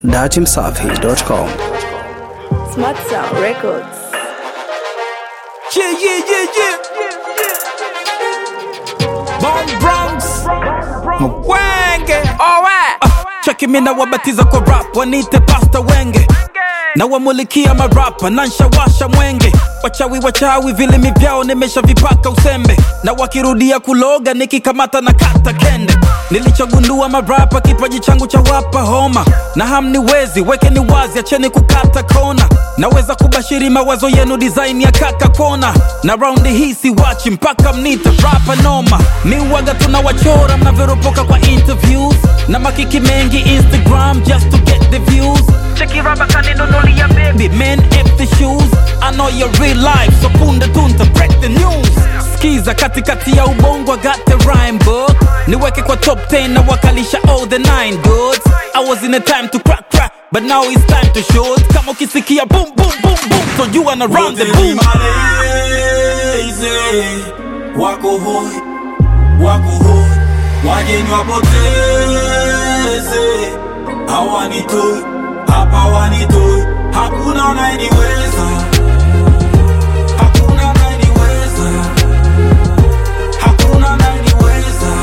datimsafi.com. Smart Sound Records. Yeah, yeah, yeah, yeah. Bomb Bronx. Mwenge. Alright. Uh, cheki mina wabatiza kwa rap, wanite pasta wenge na wamulikia marapa na nshawasha mwenge wachawi wachawi vilimi vyao nimeshavipaka usembe na wakirudia kuloga nikikamata na kata kende nilichogundua marapa kipaji changu cha wapa homa na hamniwezi wekeni wazi acheni kukata kona naweza kubashiri mawazo yenu design ya kaka kona na raundi hii siwachi mpaka mnite rapa noma miwaga tunawachora mnavyoropoka kwa interviews na makiki mengi instagram just to get the views Cheki raba kaninunulia baby Men empty shoes I know your real life So punde tunta break the news Skiza katikati ya ubongo I got the rhyme book Niweke kwa top 10 na wakalisha all the nine goods I was in a time to crack crack But now it's time to shoot Kama ukisikia boom boom boom boom So you wanna run the boom malezi wako hoi wako hoi wageni wapoteze hawanitoi hapa wanitoi hakuna anayeniweza hakuna anayeniweza hakuna anayeniweza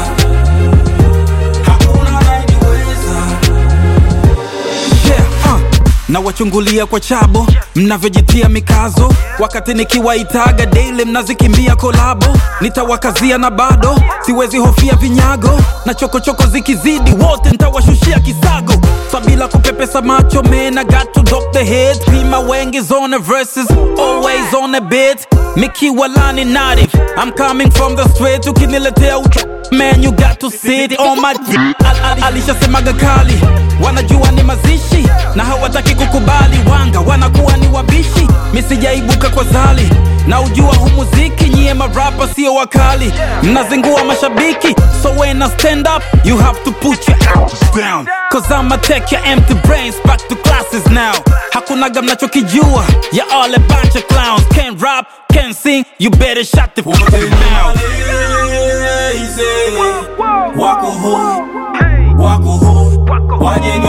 hakuna anayeniweza yeah, uh. na wachungulia kwa chabo mnavyojitia mikazo wakati nikiwaitaga daily mnazikimbia kolabo nitawakazia na bado siwezi hofia vinyago na chokochoko zikizidi wote ntawashushia kisago sabila kupepesa macho man I got to drop the head pima wengi zone verses always on a bit mikiwa lani native I'm coming from the straight ukiniletea ucho man you got to sit on my d- Al- al- alishasemaga kali wanajua ni mazishi na hawataki kukubali wanga wanakuwa ni wabishi misijaibuka kwa zali na ujua hu muziki nyie marapa sio wakali mnazingua mashabiki so when I stand up you have to put your arms down cause I'ma take your empty brains back to classes now hakunaga mnachokijua ya all a bunch of clowns can't rap can't sing you better shut the fuck up now malezi wako hoi wako hoi wageni